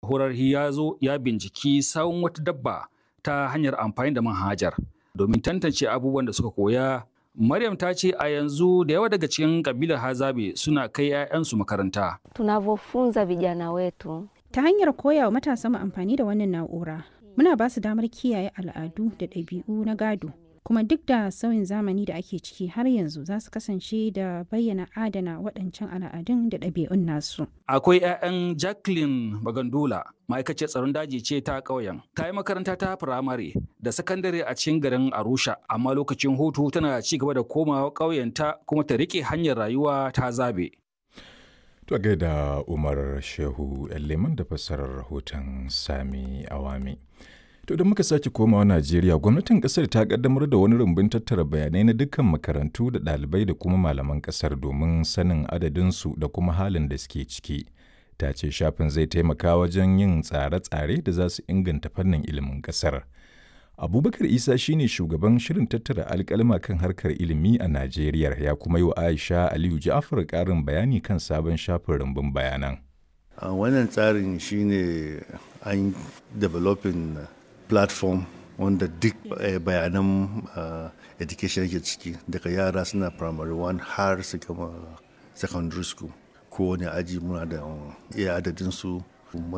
horar ya zo ya binciki sawun wata dabba ta hanyar amfani da manhajar domin tantance abubuwan da suka koya. Maryam ta ce a yanzu da yawa daga cikin kabilar Hazabe suna kai 'ya'yansu makaranta. Tunavyofunza vijana wetu Ta hanyar koya wa matasa mu amfani da wannan na'ura, muna ba su damar kiyaye al'adu da ɗabi'u na gado. Kuma duk da sauyin zamani da ake ciki har yanzu za su kasance da bayyana adana waɗancan al'adun da ɗabi'un nasu. Akwai 'ya'yan Jacqueline Bagandola, ma'aikaciyar tsaron daji ce ta ƙauyen. Ta yi makaranta ta firamare da sakandare a cikin garin Arusha, amma lokacin hutu tana ci gaba da komawa ƙauyenta kuma ta riƙe hanyar rayuwa ta zabe. To gaida Umar Shehu Leman da fassarar rahoton Sami Awami. To da muka sake komawa Najeriya, gwamnatin kasar ta kaddamar da wani rumbun tattara bayanai na dukkan makarantu da ɗalibai da kuma malaman kasar domin sanin adadinsu da kuma halin da suke ciki. Ta ce shafin zai taimaka wajen yin tsare-tsare da za su inganta fannin ilimin kasar. Abubakar Isa shine shugaban shirin tattara alkalma kan harkar ilimi a Najeriya ya kuma yi wa Aisha Aliyu Ja'far ƙarin bayani kan sabon shafin rumbun bayanan. Uh, wannan tsarin shine an developing platform wanda duk uh, bayanan uh, education yake ciki daga yara suna primary one har su gama secondary school kowane aji muna da iya adadinsu muna